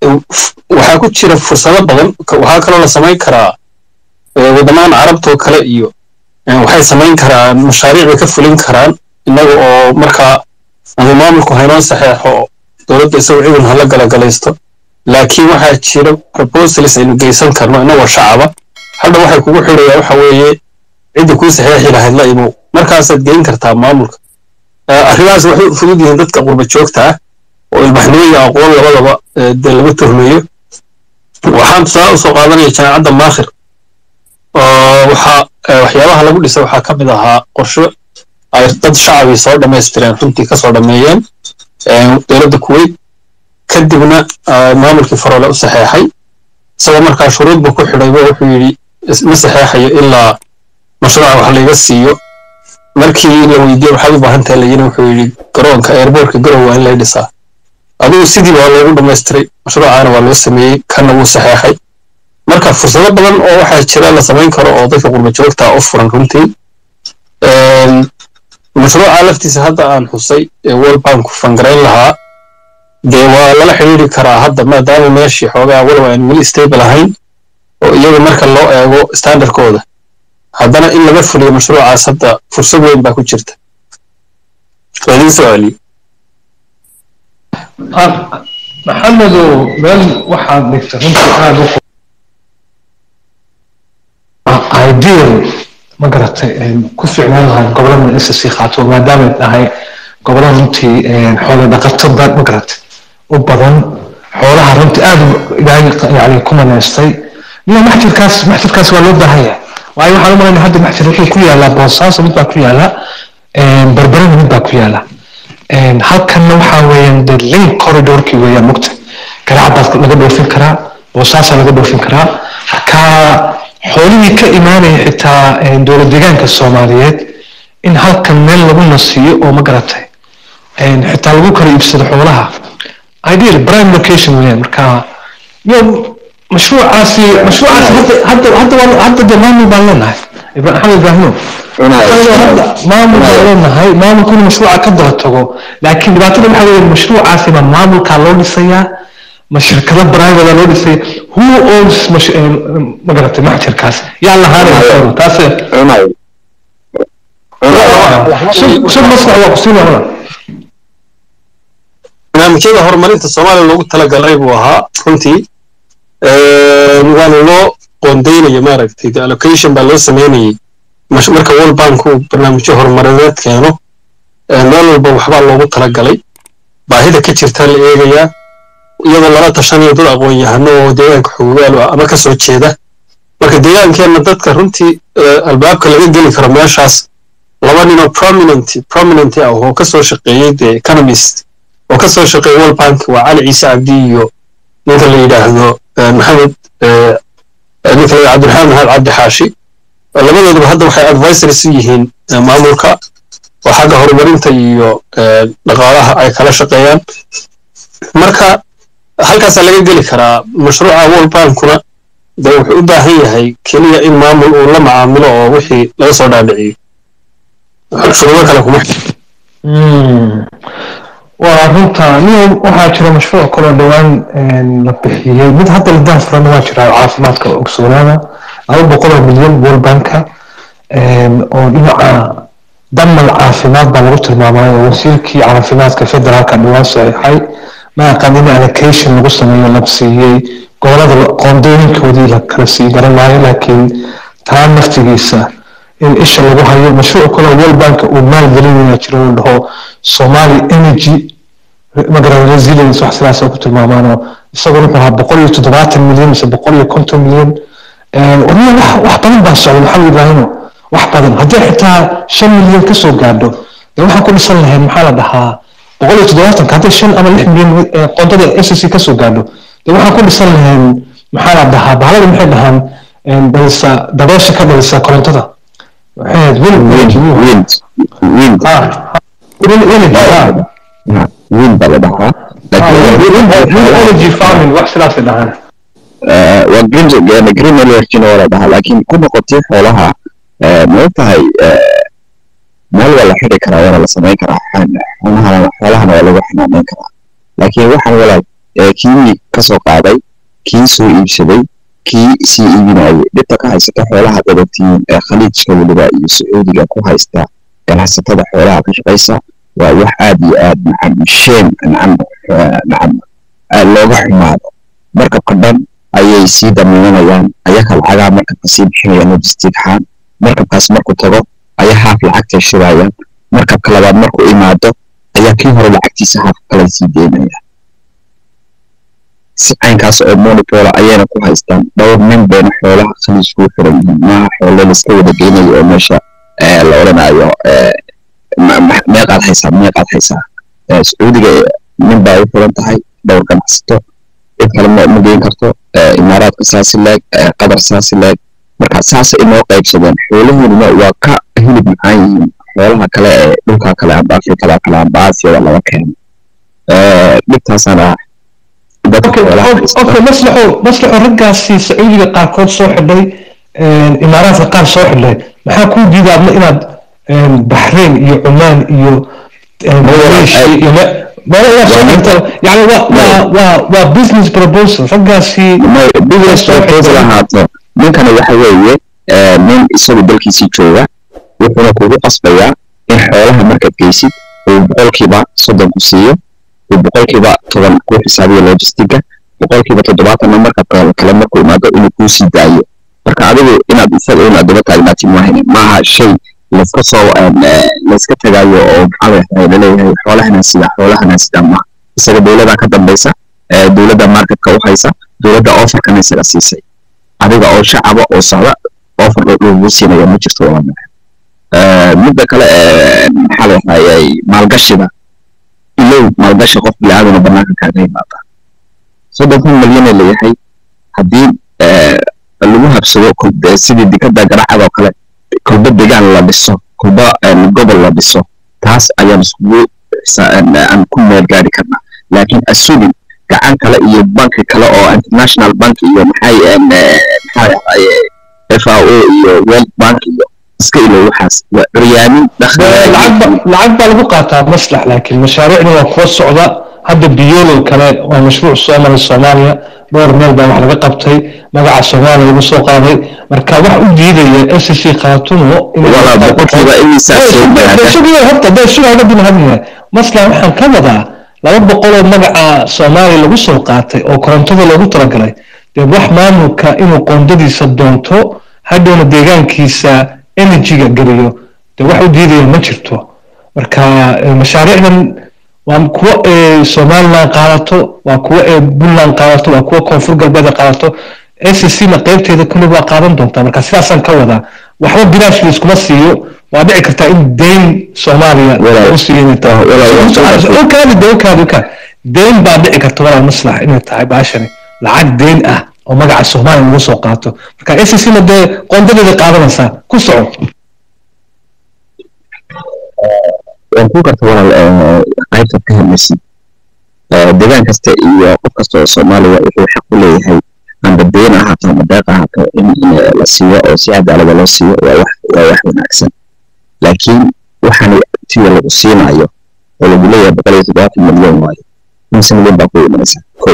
waxaa ku jira fursado badan waxaa kaloo la samayn karaa waddamadan carabtoo kale iyo waxay samayn karaan mashaariic bay ka fulin karaan innaga oo markaa ama maamulku haynoo saxeexo dowladda isagoo ciidan hala galagalaysto laakiin waxaa jira proposals aynu geysan karno innagoo shacaba hadha waxay kugu xidhayaa waxa weeye cidda kuu saxeexi lahayd la imow markaasaad geyn kartaa maamulka arrimahaas waxay u fudud yihiin dadka qurba joogta ah oo ilbaxnimo iyo aqoon labadaba dee laga tuhmayo waxaan tusaale usoo qaadanaya jaamacadda maakhir oo waxaa waxyaabaha lagu dhisay waxaa ka mid ahaa qorsho ay dad shacabii soo dhammaystireen runtii kasoo dhammeeyeen dowladda kuwait kadibna maamulkii faroole u saxeexay isagoo markaa shuruudba ku xidhayba wuxuu yidhi ma saxeexayo ilaa mashruuca wax layga siiyo markii la weydiiye waxaad u baahan tahay layina wuxuu yidhi garoonka airbortka garow waa in lay dhisaa adigu sidii waa loogu dhammaystiray mashruucaana waa loo sameeyey kana wuu saxeexay marka fursado badan oo waxaa jira la samayn karo oo dadka qurba joogta u furan runtii mashruuca laftiisa hadda aan xusay ee world bank fangarayn lahaa dee waa lala xidhiiri karaa hadda maadaama meeshii xoogaa walow aan weli stable ahayn oo iyaga marka loo eego standardkooda haddana in laga fuliyo mashruucaas hadda fursad weyn baa ku jirta waa idiin soo celiyo maxamedow meel waxaad dhigtay runtii aada u ideal ma garatay ku ficnaan lahay gobolada ssc khaato maadaamay tahay gobolada runtii xoolo dhaqato dad ma garatay u badan xoolaha runtii aada ilaahay yani ku manaystay iyo maxjirkaas maxjirkaas waa loo baahan yahay waayo waxaan u malaynaya hadda maxjir wuxuu ku yaalaa boosaaso mid baa ku yaala barbarana mid baa ku yaala halkanna waxaa weeyaan de link corridorkii weeyaan mugta garacadaas laga dhoofin karaa boosaasaa laga dhoofin karaa marka xoolihii ka imaanaya xitaa dowlad deegaanka soomaaliyeed in halkan meel lagu nasiiyo oo ma garatay xitaa lagu kala iibsado xoolaha ideal prime location weeyaan marka yo mashruucaasi mashruucaasi hadda hadda hadda hadda de maamul baan leenahay maxamed ibraahimo maamul baan leenahay maamulku inuu mashruuca ka daba tago laakiin dhibaatada waxaa weeye mashruucaasi ma maamulkaa loo dhisayaa ma shirkado private loo dhisay who owns ma garatay maxjirkaas yaa lahaanaya taas sub maslax waa kusiinaya barnaamijyada horumarinta soomaaliya loogu talagalay buu ahaa runtii waana loo qoondeynayo maaragtay the allocation baa loo sameynayay marka world bank uu barnaamijyo horumarineed keeno meel walba waxbaa loogu talagalay baahida ka jirtaa la eegayaa iyadoo lala tashanayo dad aqoon-yahano oo deegaanka xogogaal ama ka soo jeeda marka deegaankeenna dadka runtii albaabka laga geli karo meeshaas laba ninoo prominent prominent ah oo ka soo shaqeeyey the economist oo ka soo shaqeeyey world bank waa cali ciise cabdi iyo ninka la yidhaahdo maxamed ninka la cabdiraxmaan maxamed cabdi xaashi labadooduba hadda waxay advisors u yihiin maamulka oo xagga horumarinta iyo dhaqaalaha ay kala shaqeeyaan marka halkaasaa laga geli karaa mashruuca world bankuna de wuxuu u baahan yahay keliya in maamul uu la macaamilo oo wixii laga soo dhaadhiciyo shuruudo kale kuma waa runta nin waxaa jira mashruuc kaloo dhowaan la bixiyey mid hadda la daafurana waa jira caafimaadka ogsoonaada laba boqoloo milyan world banka oo dhinaca damal caafimaad baa lagu tilmaamay oo wasiirkii caafimaadka federaalka dhowaan saxiixay maaqan in allocation lagu sameeyo la siiyey gobolada qoondooyinkoodii la kala sii garan maayo laakiin taa naftigiisa in isha lagu hayo mashruuc kaloo world bank uu maalgelinaya jiro uu dhaho somali energy magaran resilience wax sidaas ku tilmaamaano isaguna wuxuu ahaa boqol iyo toddobaatan milyan mise boqol iyo konton milyan warniya wax wax badan baa socda maxamed ibraahimo wax badan haddii xitaa shan milyan kasoo gaadho dee waxaan ku dhisan lahayn maxaa la dhahaa boqol iyo toddobaatanka hadday shan ama lix milyan qoondada s c kasoo gaadho dee waxaan ku dhisan lahayn maxaa la dhahaa bahalada maxay dhahaan dhalisa dabeesha ka dhalisa korontada wiil baa la dhahaa energy farming wax sidaasay dhahaan waa green green energyna waa la dhahaa laakiin ku noqotay xoolaha ma ogtahay meel waa la xidhi karaa waana la samayn karaa xoolahana xoolahana waa lagu xanaaneyn karaa laakiin waxaan walaal kii kasoo qaaday kii soo iibsaday kii sii iibinayay dhibta ka haysata xoolaha dabatiin ee khaliijka weliba iyo sacuudiga ku haysta ganacsatada xoolaha ka shaqaysa waa wax aad iyo aad nacam sheem nacam nacam looga xumaado markabka dhan ayay sii damiinanayaan ayaka lacagaa markabka sii bixinayaan logistic ahaan markabkaas markuu tago ayaa haaf lacagtay shirayaan markabka labaad markuu imaado ayaa kii hore lacagtiisa haaf kale sii deynaya si caynkaas oo monopola ayayna ku haystaan dhowr nin bayna xoolaha khaliijku xiran yihiin maaha xoolo laiska wada geynayo oo meesha la odhanayo meeqaad haysaa meeqaad haysaa sacuudiga nin baa u xiran tahay dhowr ganacsato cid kale ma geyn karto imaaraadka saasi leeg qatar saasi leeg marka saasa inoo qaybsadeen xoolahooduna waa ka hilib macaan yihiin xoolaha kale ee dhulka kale amba afrikada kale amba aasiyada laga keeno dhibtaasana okay maslaxo maslaxo raggaasi sacuudiga qaarkood soo xidhay imaaraadka qaar soo xidhay maxaa kuu diida adna inaad baxrain iyo cumaan iyo yani waa business proposal raggaasi business proposal ahaato ninkana waxa weeye nin isagu dalkiisii jooga wuxuuna kugu qasbayaa in xoolaha markaad geysid uu boqolkiiba soddon ku siiyo uu boqolkiiba toban ku xisaabiyo logistiga boqolkiiba toddobaatanna markabka kale markuu imaado inuu kuu sii daayo marka adigu inaad isaga inaad daba taagnaatin maahan maaha shay layska soo layska tagayo oo maxaa laleeyahay xoolahana sida xoolahana sida ma isaga dowladda ka dambaysa dowladda marketka u haysa dowladda offerkana isaga siisay adiga oo shacaba oo socda offer lagu siinaya ma jirto wala midda kale maxaa layahayay maalgashiga ilow maalgashi qof bilaadan oo banaanka kaaga yimaada soddonkan milyanee layahay haddii lagu habsado sidii dikada garacada oo kale kolba degaan la dhiso kolba gobol la dhiso taas ayaan iskugu aan ku meel gaari karnaa laakiin assuming gacan kale iyo banki kale oo international bank iyo maxay maxaa f a o iyo world bank iyo iska ilo waxaas waa curyaamin lacag baa lagu qaataa maslax laakiin mashaariicna waa kuwa socda hadda biyolol kale waa mashruuc soo maray soomaaliya dhowr meel baa wax laga qabtay magaca soomaaliya lagu soo qaaday marka wax u diidaya s c khaatumo maslax waxaan ka wadaa laba boqoloo magaca soomaaliya lagu soo qaatay oo korontada loogu talagalay dee wax maamulka inuu qoondadiisa doonto hadhowna deegaankiisa energyga geliyo dee wax u diidaya ma jirto marka mashaariicdan waa kuwo somaliland qaadato waa kuwo puntland qaadato waa kuwo koonfur galbeed qaadato s c na qaybteeda kulli waa qaadan doontaa marka sidaasaan ka wadaa waxba bilaash laiskuma siiyo waa dhici kartaa in deyn soomaaliya u siiynkaadi deyn baa dhici karta walaal maslax inay tahay baashani lacag deyn ah oo magaca soomaaliya lagu soo qaato marka s c na dee qoondadeeda qaadanaysaa ku soco waan ku karta walaal qaybtaad ka hadlaysid deegaan kasta iyo qof kasta oo soomaaliya wuxuu xaq u leeyahay amba deen ahaato ama deeq ahaato in la siiyo oo si cadaalada loo siiyo waa wax waa wax wanaagsan laakiin waxaan tiya lagu siinayo oo lagu leeyahay boqol iyo toddobaatan milyan waayo imse milyan baa ku imanaysa kow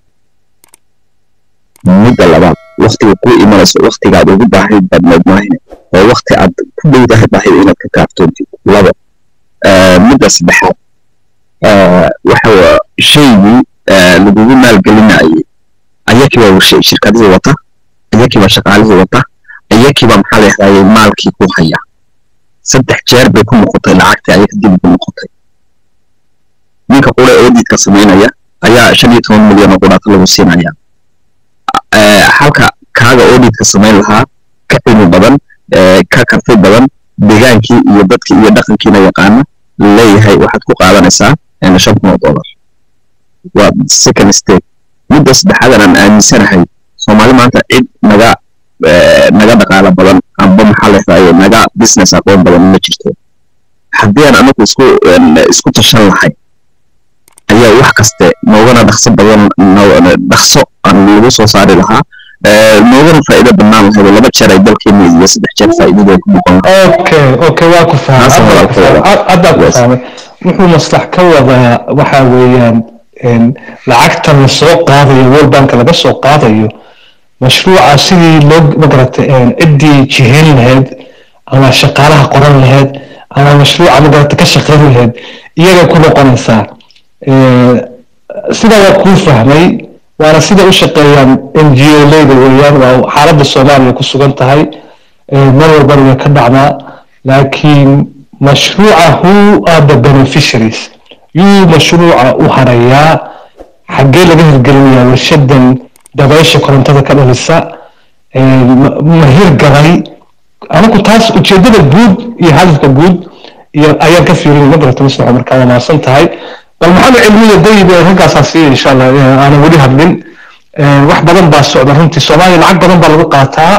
midda labaad waktiga ku imanayso waktigaad ugu baahayd badneed maahine oo wakti aad ku dhowdahay baahida inaad ka kaaftoontid labo midda saddexaad waxa shaygii lagugu maalgelinayay ayakiiba shirkadihii wata ayakiiba shaqaalihii wata ayakiiba maxaa la yahdaayay maalkii ku haya saddex jeer bay ku noqotay lacagtii ayaka dib ugu noqotay ninka qura audidka samaynaya ayaa shan iyo toban milyan oo qudhaata lagu siinaya halka kaaga audidka samayn lahaa ka cilmi badan ka karti badan degaankii iyo dadkii iyo dhaqankiina yaqaana leeyahay waxaad ku qaadanaysaa shan kun oo dollar waa second state midda saddexaadan aan aaminsanahay soomaali maanta cid naga naga dhaqaalo badan amba maxaa leedahay naga business aqoon badan ma jirto haddii aan anagu isku isku tashan lahay ayaa wax kaste noogana dhaqso badan dhaqso aan lagu soo saari lahaa noogana faa'iido bannaan lahayd laba jeer ay dalkeena iyo saddex jeer faa'iidada ku noqon okay okay waa ku fahmay haddaa ku fahmay wuxuu maslax ka wadaa waxa weeyaan lacagtan lasoo qaadayo world bank laga soo qaadayo mashruuca sidii loo magarata ciddii jihayn lahayd ama shaqaalaha qoran lahayd ama mashruuca magarata ka shaqayn lahayd iyaga ku noqonaysaa sidaa waa kuu fahmay waana sida u shaqeeyaan n g o leyda weeyaan waa xaaladda soomaaliya ku sugan tahay meel walbana way ka dhacdaa laakiin mashruuca who are the beneficiaries yuu mashruuca u harayaa xaggee laga hirgelinayaa warshadan dabaysha korontada ka dhalisa ma hirgalay anigu taas ujeedada guud iyo hadafka guud iyo ayaan ka fiirin ma garata maslaxa markaa waa mahadsan tahay bal maxamed cilmiya dayib raggaasaa siiya insha allah aanan weli hadlin wax badan baa socda runtii soomaaliya lacag badan baa lagu qaataa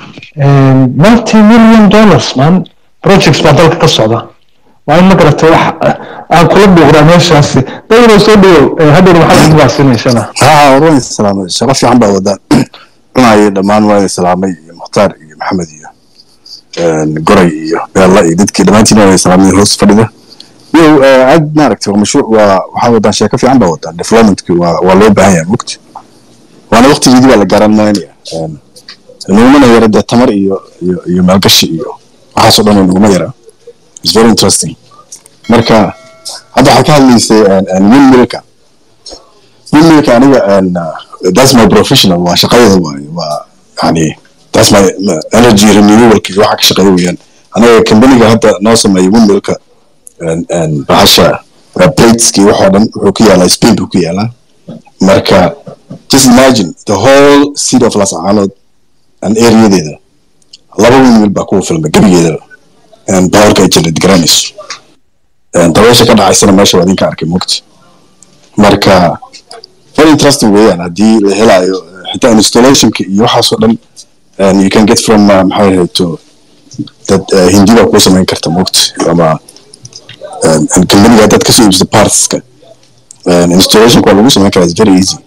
multi million dollars man projects baa dalka ka socda waa in ma garatay wax aan kula buuqdaa meeshaasi dayiboo soo dhawow hadhow maxamed baa siinayshana haa waan islaamay shaqo fiican baa wadaan cunaayo dhammaan waan islaamay iyo mukhtaar iyo maxamed iyo goray iyo beella iyo dadkii dhammaantiin waan islaamay hoos fadhida yow aad maaragtay waa mashruuc waa waxaa wadaan sheeko fiican baa wadaan developmentki waa waa loo baahan yahay mugti waana waqtigeedii baa la gaaran maynaya nugumana yara dee tamar iyo iyo iyo maalgashi iyo waxaasoo dhan nuguma yara it's very interesting marka hadda waxaa ka hadlaysay windmillka windmillka aniga that's my professional waa shaqadooda waaye waa yani that's my energy renewalki waxa ka shaqeeya weeyaan anaga companiga hadda noo sameeya windmillka bahasha plateski waxoo dhan wuxuu ku yaalaa spain buu ku yaalaa marka just imagine the whole city of las caanood and areadeeda laba windmill baa kuwa filmay gebigeedaba powerka ay generate garanayso dabeesha ka dhacaysana meesha waa idinka arkay mogti marka very interesting weeyaan haddii la helayo xitaa installationka iyo waxaasoo dhan you can get from maxay ahayto dad hindi baa kuu samayn karta mogti ama companiga haddaad kasoo iibsato partska installationka waa lagu samayn karaa is very easy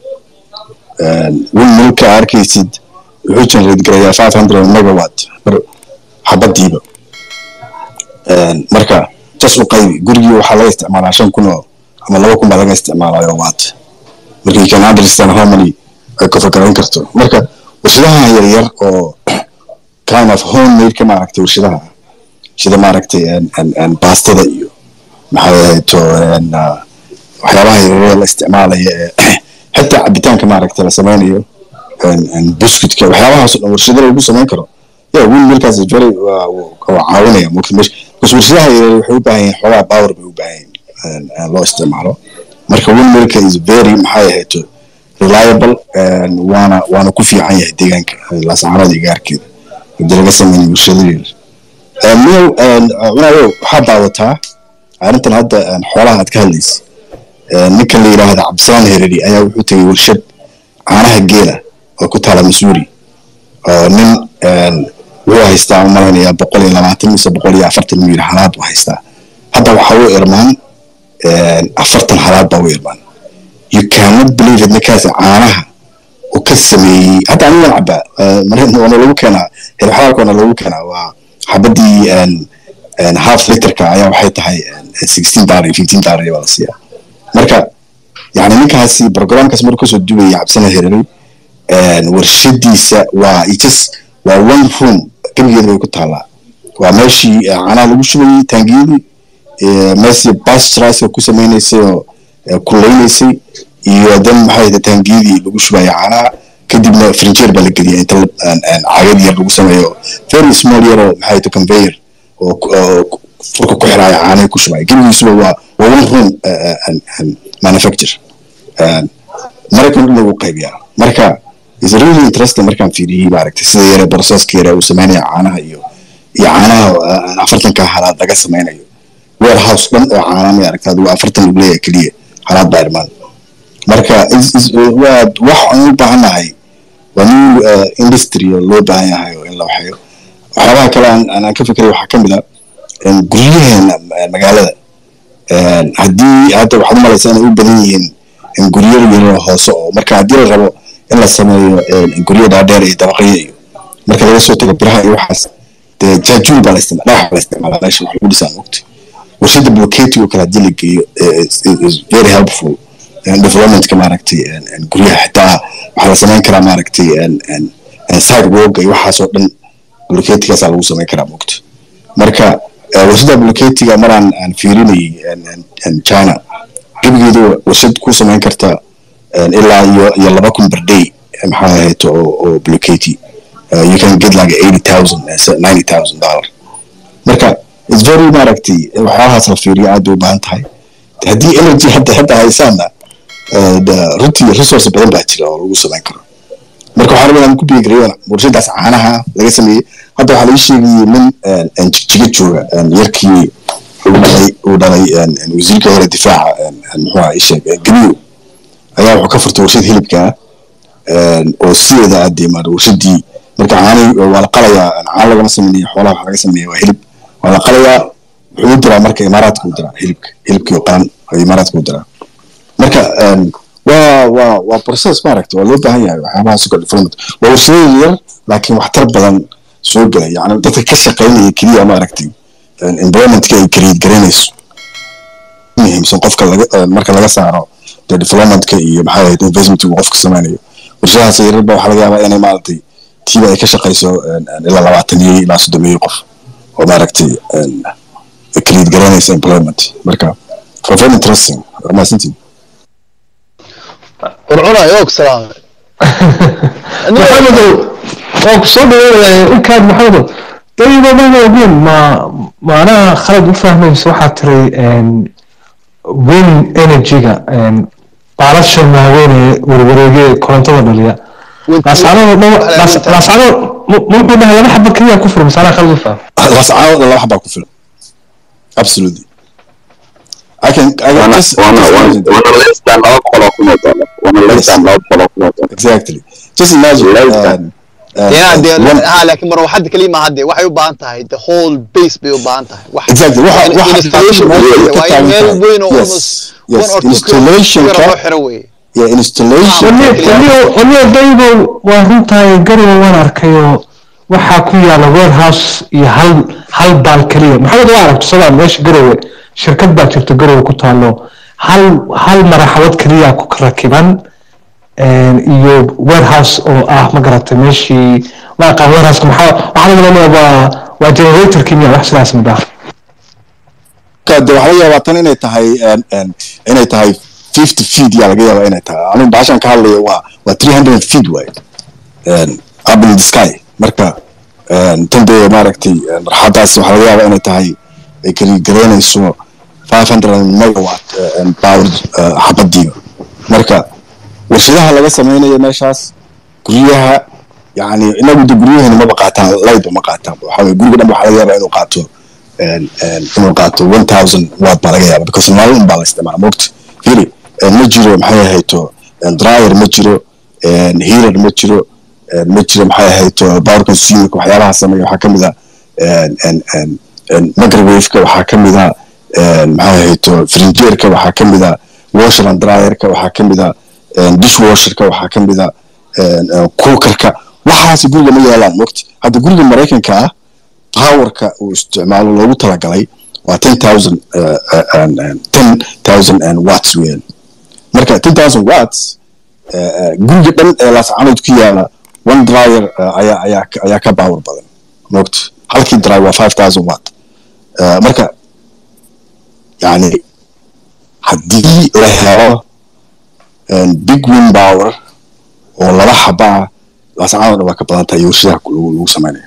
windmillka arkaysid wuxuu generate garayaa five hundred megawatt xabadiiba marka jas u qaybi gurigii waxaa laga isticmaalaa shan kun oo ama laba kun baa laga isticmaalayo waat marka you can understand how many ay kofagarayn karto marka warshadaha yaryar oo kind of homemade ka maaragtay warshadaha sida maaragtay baastada iyo maxay ahayto waxyaabaha yaryar la isticmaalaya ee xitaa cabitaanka maaragtay la samaynayo biscuitka waxyaabahaasoo dhan warshada lagu samayn karo yeah windmillkaas very waa caawinaya because warshadaha yaryar waxay u baahan yihiin xoogaa power bay u baahan yihiin loo isticmaalo marka windmillka is very maxay ahayto reliable waana waana ku fiican yahay deegaanka laascaanood iyo gaarkeeda hadii laga sameynay warshado yaryar miyow cunayo waxaa daawataa arrintan hadda xoolaha aad ka hadlaysa ninkan la yidhaahda cabdisalaan hereri ayaa wuxuu tegay warshad caanaha geela oo ku taala missouri oo nin wuxuu haystaa u malaynayaa boqol iyo labaatan mise boqol iyo afartan miyir halaad u haystaa hadda waxaa u irmaan afartan halaad baa u irmaan you cannot believe it ninkaasi caanaha uu ka sameeyey hadda anigan cabaa waana lagu keenaa hirxalaalka waana lagu keenaa waa xabadii half literka ayaa waxay tahay sixteen dollar iyo fifteen dollar baa la siiyaa marka yani ninkaasi programkaas markuu kasoo duwaya cabsana hereray warshadiisa waa just waa one room gebigeeda bay ku taallaa waa meeshii caanaha lagu shubayay taangiyadii meeshii bastraska ku samaynaysay oo kuleynaysay iyo dan maxay taangiyadii lagu shubaya caanaha kadibna frinjeer baa la geliya inta cagad yar lagu sameeyo very small yar oo maxay to conveyor oo furka ku xiraya caanaha ku shubaya gebigiisuba waa waa one room manufacture maraykan dhan lagu qaybiyaa marka is really interesting markaan fiiriyey maaragtay sida yare processka yare uu sameynaya caanaha iyo iyo caanaha afartanka halaad laga sameynayo warehouse dhan oo caana ma aragta adigu afartan lagu leeyahay keliya halaad baa irmaan marka waa wax aan u baahannahay waa new industry oo loo baahan yahay oo in la waxeeyo waxyaabaha kale aan ka fikiray waxaa ka mid a guryaheena magaalada haddii hadda waxaad umalaysaa inay u badan yihiin guryo yaro hoose oo marka haddii la rabo in la sameeyo guryo dhaadheer iyo dabaqyo iyo marka laga soo tago biraha iyo waxaas dee jaajuul baa la isticmaala dhagax baa la isticmaalaa meesha wax lagu dhisaan mogta warshada blocketi oo kale haddii la geeyo is very helpful developmentka maaragtay guryaha xitaa waxaa la samayn karaa maaragtay sidewalk iyo waxaasoo dhan bulketigaasaa lagu samayn karaa mogta marka warshada bulketiga maraan aan fiirinayay china gebigeedu warshad ku samayn karta ilaa iyo iyo laba kun per day maxaa ahayd oo oo bulketi you can get like eighty thousand ninety thousand dollar marka it's very maaragtay waxyaalahaas la fiiriyo aad bay u baahan tahay haddii energy hadda hadda haysaana runtii resource badan baa jira oo lagu samayn karo marka waxaan rabaa inaan ku biigareyo warshadaas caanaha laga sameeyey hadda waxaa laga sheegayay nin jigjiga jooga yarkii uu dhalay uu dhalay wasiirka hore difaaca muxuu ahaa isheeg gabiyo ayaa wuxuu ka furtay warshad hilibka oo sideeda aadee maar warshadii marka caani waa la qalayaa caan lagama sameynaya xoolaha waxa laga sameeya waa hilib waa la qalayaa wuxuu u diraa marka imaaraadka u diraa hilibka hilibkii oo qalan ayuu imaaraadka u diraa marka waa waa waa process maaragta waa loo baahan yahay waxyaabaha sugar development waa warshadooyin yar laakiin waxtar badan soo gelay yani dadka ka shaqaynaya keliya maaragtay environmentka ay create garanayso muhiimsan qofka laga marka laga saaro de developmentka iyo maxaa ahayd investmentka uu qofka sameynayo warshadahaas yararba waxaa laga yaabaa inay maaragtay tiiba ay ka shaqayso ilaa labaatan iyo ilaa soddon iyo qof oo maaragtay create garanaysa employment marka for very interesting mahadsantiin curcuna yoog salaame maxamedow waa ku soo dhaweynaya inkaan maxamedow dayba mana ogeyn ma maanaha khalad u fahmaysa waxaa tiray wind energy-ga baalasha maaweynee warwareege korontada dhaliya laascanood laascanood muxuu dhahay laba xaba keliya ku filan masaanaa khalad u fahmay lascaanood laba xabaa ku filan absolutely I can, I can Wana- just, wana- just wana- imagine. wana less than laba boqol oo kun oo dollar. Wana less than laba boqol oo kun oo dollar. Exactly. Just imagine. Less than. Um, uh, dee uh, dee one- ha laakiin marwaxadda keliya maaha dee waxay u baahan tahay the whole base bay u baahan tahay wax Exactly. Waxa- in- waxa- installation waxa- weeye, waxa- waa in meel waxa- weyn oo yes, almost yes. one or two Installation kilometer ka- loo xiro weeye yeah, installation. waliyo daybo waa runtahay garowa waan arkayoo waxaa ku yaala warehouse iyo hal hal baal keliya maxamed waa aragto sabaa meesha garowe shirkad baa jirta garowe ku taalo hal hal maraxabad keliya ku rakiban iyo warehouse oo ah ma garatay meeshii ma aqaan warehouse maxaa waxaa laga leeyahay waa waa generatorkii miya wax sidaas midhaa Ka- dee waxaa laga yaabaa tan inay tahay um, um, inay tahay 50 feet yaa laga yaabaa inay tahay anigu baashan ka hadlaya waa waa 300 feet waaye Um, up in the sky marka um, tan dee maaragtay um, marxadaas waxaa laga yaabaa inay tahay ay kali garaynayso 500 megawatt uh, um, power uh, xabadiiba marka warshadaha laga samaynayo meeshaas guryaha yani inagu de guryaheena maba qaataan lightba ma qaataan waxaa weye guriga dhan waxaa laga yaabaa inuu qaato een, een, inuu qaato one thousand watt baa laga yaaba because nalal un baa la isticmaala mogta fili ma jiro maxay ahayto een, dryer ma jiro een, heater ma jiro een, ma jiro maxay ahayto power consumer waxyaalaha sameeya waxaa kamid a een, een, een, een, microwave-ka waxaa kamid a een, maxay ahayto frinjeerka waxaa kamid a washer and dryerka waxaa kamid a een, dishwasherka waxaa kamid a een, een, cookerka waxaasi guriga ma yaalaan mogta hadda guriga maraykanka ah powerka uu isticmaalo loogu talagalay waa ten thousand ten thousand watts weeyaan marka ten thousand watts uh, uh, guriga dhan ee laascanood ku yaala one dryer uh, ayaa ayaa ka- ayaa ka power badan mogta halkii dryer waa five thousand watt uh, marka yani haddii la helo um, big wind power oo laba xaba ah laascanood dhan waa ka badan tahay iyo warshadaha lagu lagu samaynayo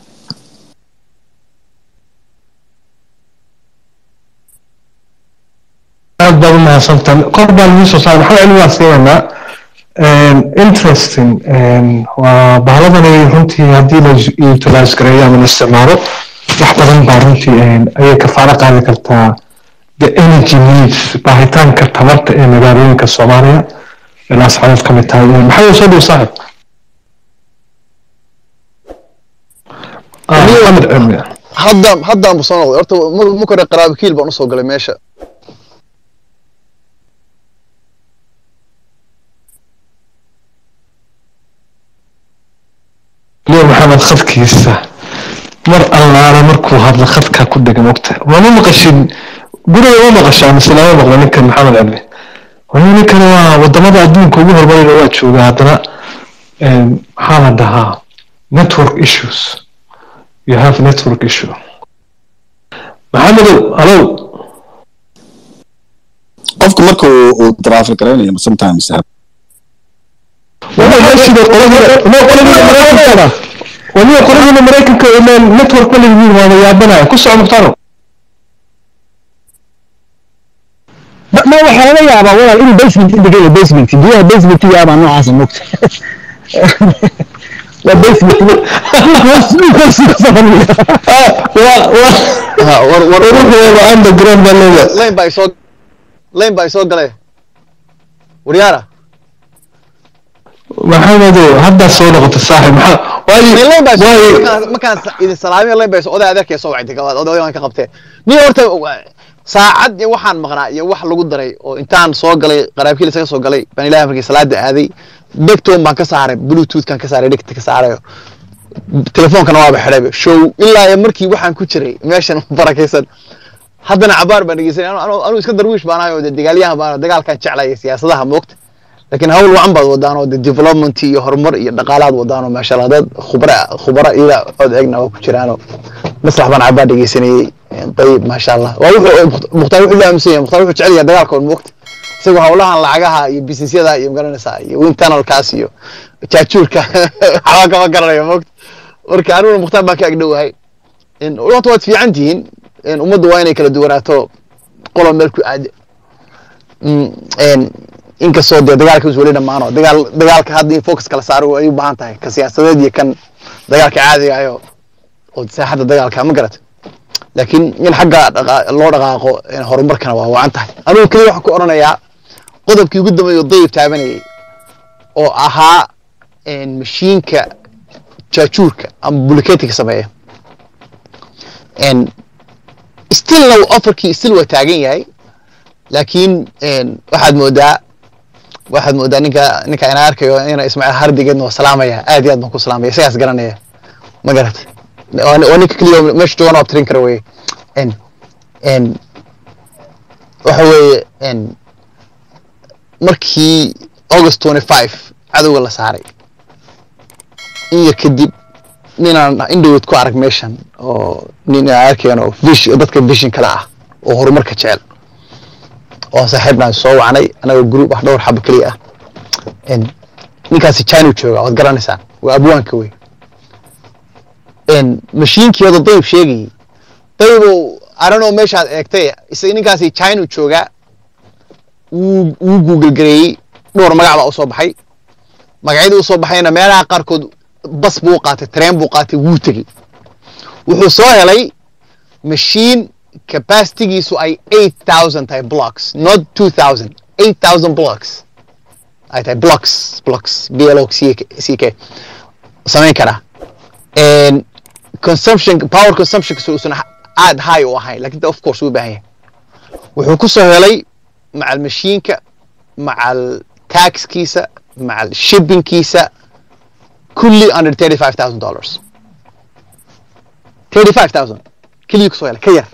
aad baad u mahadsantahay kor baa lagu soo saaray maxaa cilmi waa siiwanaa interesting waa bahaladanay runtii haddii la utilize gareeyo ama la isticmaalo wax badan baa runtii ayay kafaalo qaadi kartaa the energy needs baahitaanka tamarta ee magaalooyinka soomaaliya ee laascaanood ka mid tahay maxaa soo dhow saaxib Ah, maxamed cilmi hadda haddaan bu soo noqday horta ma- ma kore qaraabikiil baan usoo galay meesha leo maxamed khadkiisa mar allaale markuu hadla khadkaa ku dhegan ogta mama maqashin guriga ma maqashaa mise lama maqlo ninkan maxamed cilmi ninkani waa wadamada adduunka ugu horumarayna waa jooga haddana maxaa la dhahaa network issues you have network issue maxamedow hallow qofku marka uu uu traffic garaynayo sometimes waliba qoladiina maraykanka ilaan network ma leeyihiin waaba yaabanaya ku soco mukhtaaro ma waxaa laga yaabaa walaal inuu basement indigay basement biyaha basement yaabaa noocaasa mogta waa basement underground baa leedahay lane baa isoo lane baa isoo galay waryaara maxamedow haddaa soo noqota saaxib maxaa Min lane baa waayo isoo waayo markaan- markaan sa- idin salaamiyo lane baa isoo oday adeerkay soo wacday gabaad oday waan ka qabtee nin horta saacad iyo waxaan maqnaa iyo wax lagu daray oo intaan soo galay qaraabkii isaga soo galay baan ilaahay markii salaada aaday dhegtoon baan ka saaray bluetoothkan ka saaray dhegta ka saarayo telefoonkana waaba xidhayba show ilaa iyo markii waxaan ku jiray meeshan barakaysan haddana cabaar baan dhegeysanay anu- anu anu iska darwiish baan ahay oo de dagaalyahan baan dagaalkan jeclaya siyaasadaha moogta laakiin hawl wacan baad wadaan oo de development iyo horumar iyo dhaqaalaad wadaan oo maasha allah dad khubra khubara ila ood eegna oo ku jiraanoo maslax baan cabaar dhegeysanayey dayib maasha allah waa wuxuu mukhtaar wuxuu la aaminsan yahay mukhtaar wuxuu jecel yahay dagaalka oo moogta isagoo hawlahan lacagaha iyo businessyada iyo magaranaysaa iyo wind tunnelkaas iyo jaajuurka waxba kama garanayo moogta marka aniguna mukhtaar baan ka agdhowahay in horta waad fiican tihiin in ummaddu waa inay kala duwanaato qolo meel ku aado Mm, een, inkastoo dee dagaalka is weli dhammaano dagaal dagaalka hadda in focus kala saaro ay u baahan tahay ka siyaasadeed iyo kan dagaalka caadiga ayo oo saaxadda dagaalka ma garat laakiin in xagga dhaqa- loo dhaqaaqo een, horumarkana waa wacan tahay anigu keliya waxaan ku odhanayaa qodobkii ugu dambeeya oo dayib taabanayay oo ahaa een, mashiinka jaajuurka ama bulikeetiga sameeya een, stillna offerkii still waa taagan yahay laakiin een, waxaad moodaa waxaad moodaa ninka ninka ina arkayo ina ismaaciil hardigeedna waa salaamaya aad iyo aad baan ku salaamaya isagaas garanaya ma garat waa waa ninka keliya meesha joogan oo abtirin kara weye n n waxa weeye n markii august twenty five cadowga la saaray in yar kadib ninaan indhowed ku arag meeshan oo nin aan arkayan oo vish dadka vision kale ah oo horumarka jecel oo saaxiibnaan soo wacnay anagoo group ah dhowr xabo keliya ah n ninkaasi china jooga waad garanaysaan waa abwaanka wey n mashiinkii wada dayib sheegayay dayibow aranoo meeshaad eegtay isaga ninkaasi china joogaa wuu wuu google gareeyey dhowr magac baa usoo baxay magacyadii usoo baxayna meelaha qaarkood bas buu qaatay tareen buu qaatay wuu tegey wuxuu soo helay machine capacitygiisu ay 8000 tahay blocks not 2000 8000 blocks ay tahay blocks blocks b l o c K- c k samayn karaa and consumption power consumption uusan aad high u ahayn lakin of course wuu u baahan yahay wuxuu ku soo helay macal mashiinka macal taxkiisa macal shippingkiisa kulli under 35000 dollars 35000 keliya kusoo helay ka yar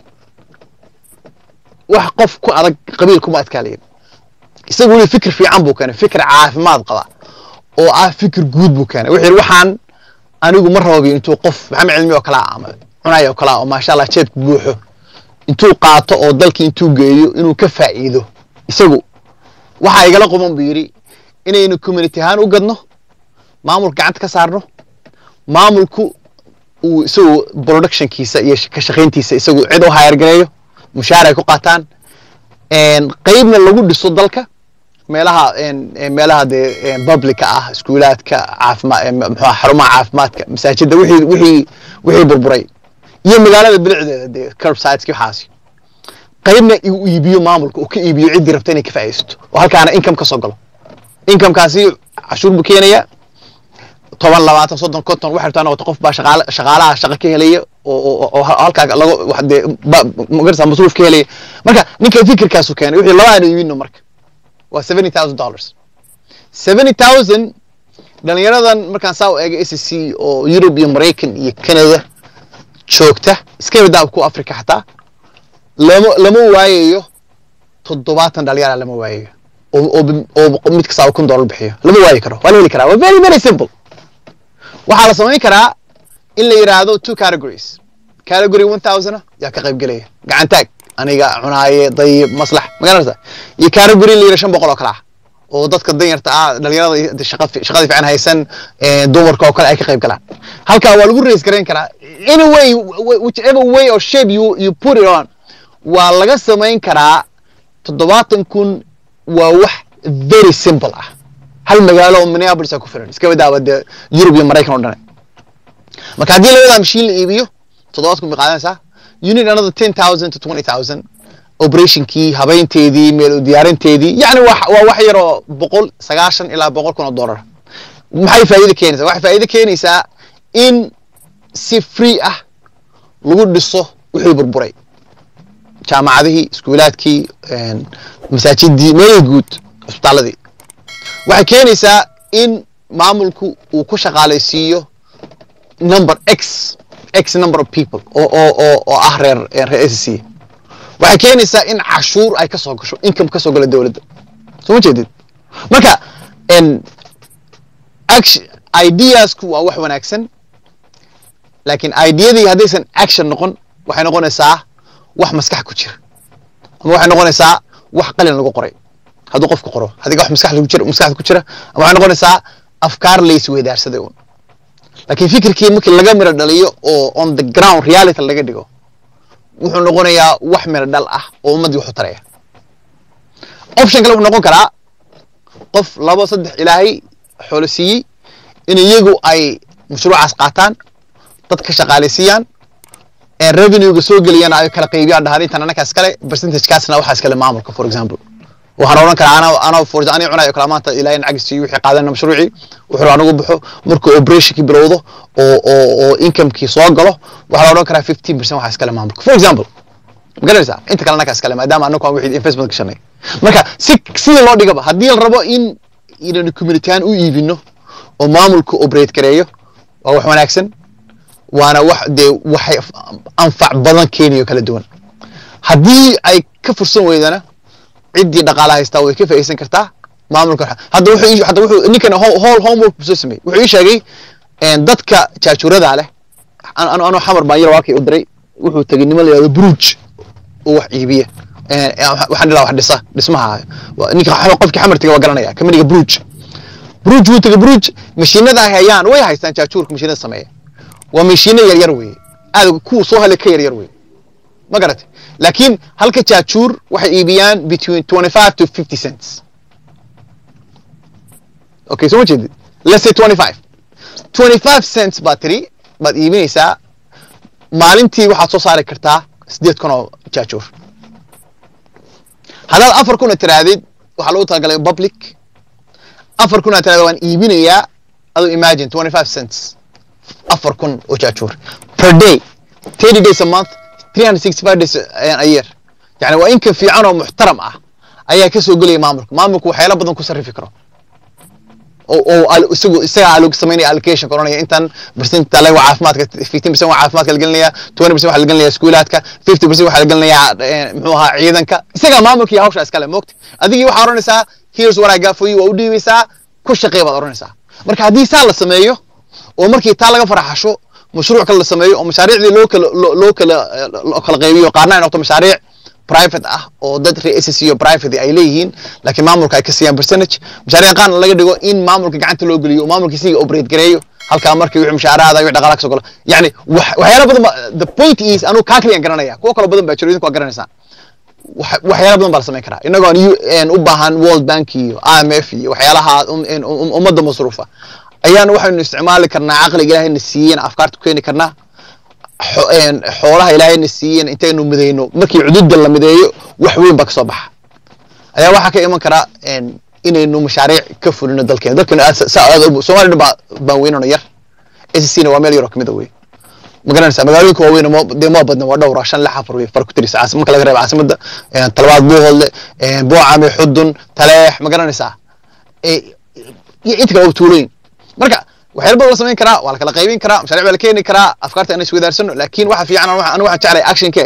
wax qof ku adag qabiil kuma adkaalayin isagu weli fikir fiican buu keenay fikir caafimaad qaba oo ah fikir guud buu keenay wuxuu yidhi waxaan anigu ma rababi intuu qof maxamed cilmi oo kale ah ama cunaya oo kale ah oo maasha allah jeedku buuxo intuu qaato oo dalkii intuu geeyo inuu ka faa'iido isagu waxaa igala quman buu yidhi inaynu community ahaan u gadno maamulka gacanta ka saarno maamulku uu isagu productionkiisa iyo ka shaqayntiisa isagu cid u hayargareeyo mushaar ay ku qaataan een, qeybna lagu dhiso dalka meelaha een, een, meelaha dee een, publica ah iskuulaadka caafimaad muxuu ahaa, xarumaha caafimaadka masaajida wixii wixii wixii burburay iyo magaalada bilicdeeda dee curbsideski waxaasi qeybna uu iibiyo maamulka uu ka iibiyo ciddii rabta inay ka faa'iidaysato oo halkaana income ka soo galo incomekaasi cashuur buu keenaya toban labaatan soddon konton waxay rabtaa noqoto qof baa shaqaale shaqaalaha shaqo ka helaya oo oo oo halkaa laga wax dee ba magarasa masruuf ka helaya marka ninka fikirkaasu keenay wixii laba aan iibino marka waa seventy thousand dollars seventy thousand dhalinyaradan markaan saa u eegay s c oo Europe iyo Maraykan iyo Canada joogta iska badaa ku Africa xataa lama lama waayayo toddobaatan dhalinyara lama waayayo oo oo- oo mid kasta kun dollar bixiyo lama waayi karo waa la heli karaa waa very very simple waxaa la samayn karaa in la yidhaahdo two categories category one thousand yaa ka qayb gelaya gacan taag aniga cunaaye dayib maslax magaranaysa iyo category la yidhaha shan boqol oo kale ah oo dadka danyarta ah dhalinyarada iyo shaqa fi- shaqadii fiican haysan eh, dumarka oo kale ay ka qayb galaan halkaa waa lagu raise garayn karaa any way wh- whichever way or shape you, you put it on waa laga samayn karaa toddobaatan kun waa wax very simple ah hal magaalo oo minneapolis a ku filan iska badaaba dee yurub iyo maraykan oo dhane marka haddii labadaa mashiin la iibiyo toddobaad kun bay qaadanaysaa you need another ten thousand to twenty thousand operationkii habaynteedii meel u diyaarinteedii yacni waa waa wax yar oo boqol sagaashan ilaa boqol kun oo dollar maxay faa'iido keenaysaa waxay faa'iido keenaysaa in si free ah lagu dhiso wixii burburay jaamacadihii iskuulaadkii een, masaajidii meelihii guud isbitaaladii waxay keenaysaa in maamulku uu ku shaqaalaysiiyo number x x number of people oo oo oo oo ah reer reer SSC waxay keenaysaa in cashuur ay ka soo gasho income ka soo gala dowladda soo ma jeedid marka en action ideasku waa wax wanaagsan laakiin ideadii haddaysan action noqon waxay noqonaysaa wax maskax ku jira ama waxay noqonaysaa wax qalin lagu qoray hadduu qofku qoro haddii wax maskax lagu jira maskaxda ku jira ama waxay noqonaysaa afkaar la isweydaarsaday un laakiin fikirkii markii laga miro dhaliyo oo on the ground reality laga dhigo wuxuu noqonayaa wax miro dhal ah oo ummaddii wax u taraya option kale wuxuu noqon karaa qof labo saddex ilaahay xoolo siiyey in iyagu ay mashruucaas qaataan dad ka shaqaalaysiiyaan ee revenuega soo geliyana ay kala qaybiyaan dhahaan intan anakaas kale percentagekaasna waxaas kale maamulka for example waxaan odhan karaa ana ana for ani cunayo kala maanta ilaahay lacag siiyo wixii qaadana mashruucii wuxuu anagu baxo markuu operationkii bilowdo oo oo oo incomekii soo galo waxaa la odhan karaa 15 percent waxaas kale maamulka for example ma garanaysaa inta kale anakaas kale maadaama anagu aan wixii investment gashanay marka si sidii loo dhigaba haddii la rabo in inaynu communityan u iibino oo maamulku operate gareeyo waa wax wanaagsan waana wax dee waxay anfac badan keenayo kala duwan haddii ay ka fursan weydana ciddii dhaqaala haystaa way ka faa'iideysan kartaa maamulka hadda wuxuu ii- hadda wuxuu ninkan ho- whole homework buu soo sameeyey wuxuu ii sheegay een, dadka jaajuurada leh an- anu anuu xamar baan yar waakay u diray wuxuu tegey niman la yihahdo bruj oo wax iibiya Een, waxaan dhilaa wax dhisa dhismaha Waa- ninka xa- qofkii xamar tegey waa garanaya kamaniga bruj bruj wuu tegey bruj mashiinada ay hayaan way haystaan jaajuurka mashiinada sameeya waa mashiino yar yar weeye aad kuwa soo helay ka yar yar weeye ma garatay laakiin halka jaajuur waxay iibiyaan between 25 to 50 cents okay soo ma jeedid let's say 25 25 cents baad tiri baad iibinaysaa maalintii waxaad soo saari kartaa sideed kun oo jaajuur haddaad afar kuna tirahdid waxaa lagu talagalay public afar kun aad tirahda waan iibinayaa aduu imagine 25 cents afar kun oo jaajuur per day 30 days a month 365 days a year yani waa inka fiican oo muxtaram ah ayaa ka soo gelaya maamulka maamulku waxyaalo badan ku sarrifi karo oo oo al- isagu isaga alog samaynaya allocation koranaya intan percent tale waa caafimaadka 15 percent waa caafimaadka la gelinaya 20 percent waxaa la gelinaya iskuulaadka 50 percent waxaa la gelinaya eh, muxuu ahaa ciidanka isaga maamulka iyo hawsha iskale moogta adigii waxaa oranaysaa here's what I got for you waa u dhiibaysaa ku shaqee baad oranaysaa marka haddii saa la sameeyo oo markii taa laga faraxasho mashruuc kale la sameeyo oo mashaariicdii loo kala loo loo kala eh, loo kala qaybiyo qaarna ay noqoto mashaariic private ah oo dad reer SSC iyo private ay leeyihiin laakiin maamulka ay ka siiyaan percentage mashaariic qaarna laga dhigo in maamulka gacanta loo geliyo oo maamulka siga operate gareeyo halkaa markii wixii mushaaraada wixii dhaqaalaha ka soo galo yani wax- waxyaalo badan ba the point is anuu kaa kaliyan garanaya kuwo kale badan baa jiro idinku waa garanaysaan wax- waxyaalo badan baa la samayn karaa inagoo aan U- een u baahan world bank iyo IMF iyo waxyaalaha um- een um- ummadda masruufa ayaan waxaynu isticmaali karnaa caqliga ilaahayna siiyeen afkaarta ku keeni karnaa xo- een xoolaha ilaahayna siiyeen intaynu midayno markii cududa la mideeyo wax weyn baa kasoo baxa ayaa waxaa ka iman kara een inaynu mashaariic ka fulino dalkeena dalkeena aad sa- saa aad u- Soomaaliya dhan baa baan weynano yar SSC-na waa meel yaroo kamid a wey ma garanaysaa magaalooyinka waaweyn mo- dee moo badna waa dhowra shan lix afar wey far ku tirisa caasi marka laga reebo caasimada een, talabaad buuhoodle een, boocame xudun taleex ma garanaysaa ee, iyo inta kale oo tuulooyin marka waxyaalo badan la samayn karaa waa la kala qaybin karaa mashaariic baa la keeni karaa afkaarta inay iswadaarsano laakiin waxa fiican anu anu waxaan jeclahay actionke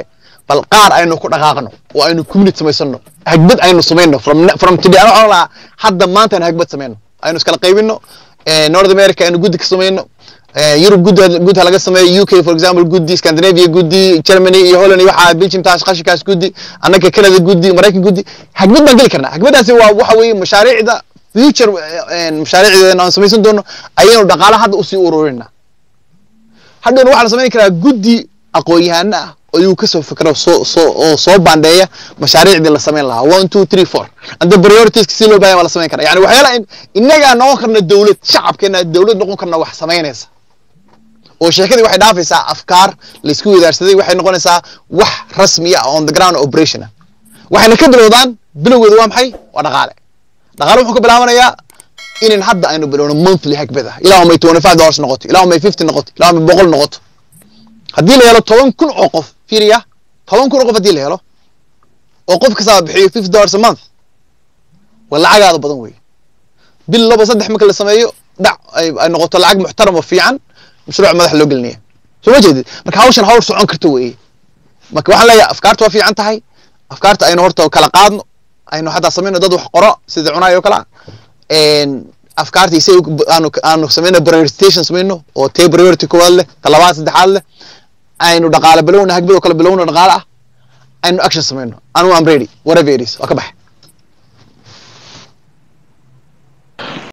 bal qaar aynu ku dhaqaaqno oo aynu community samaysano hagbad aynu samayno from from today ano lahaa hadda maanta aynu hagbad samayno aynu iskala qaybino north america aynu guddi ka samayno Europe guddi guddi ha laga sameeyo UK for example guddi Scandinavia guddi Germany iyo Holland iyo waxa Belgium taas qashikaas guddi annaka Canada guddi Mareykan guddi hagbad baan geli karnaa hagbadaasi waa waxa weeye mashaariicda future mashaariicdeena aan samaysan doono ayaynu dhaqaale hadda usii ururinaa hadhowna waxaa la samayn karaa guddi aqoon-yahano ah ayuu kasoo fikro soo soo oo soo bandheeya mashaariicdii la samayn lahaa one two three four anda prioritiska si loo baahaya waa la samayn karaa yani waxyaala innagaa noqon karna dowlad shacabkeena dowlad noqon karna wax samaynaysa oo sheekadii waxay dhaafaysaa afkaar laisku wadaarsaday waxay noqonaysaa wax rasmi ah on the ground operation ah waxayna ka bilowdaan bilowgeedu waa maxay waa dhaqaale dhaqaale wuxuu ka bilaabanayaa inan hadda aynu bilowno monthly hagbada ilaa may twenty five dollars noqoto ilaa may fifty noqoto ilaa may boqol noqoto haddii la helo toban kun oo qof fiiriya toban kun oo qof haddii la helo oo qof kastaa bixiyo fifty dollars a month waa lacagaada badan weeye bil laba saddex marka la sameeyo dhac ay ay noqoto lacag muxtaram oo fiican mashruuc madax loo gelinaya soo ma jeedid marka hawshan hawl socon karto weeye marka waxaan leeyahay afkaarta waa fiican tahay afkaarta aynu horta kala qaadno aynu xataa samayno dad wax qoro sida cunaay oo kale ah afkaarta isay aanu aanu samayno prioritization samayno oo tee priority koowaad leh talabaad saddexaad leh aynu dhaqaale bilowna hagbad oo kale bilowna dhaqaale ah aynu action samayno anu am ready whatever it is waa ka bax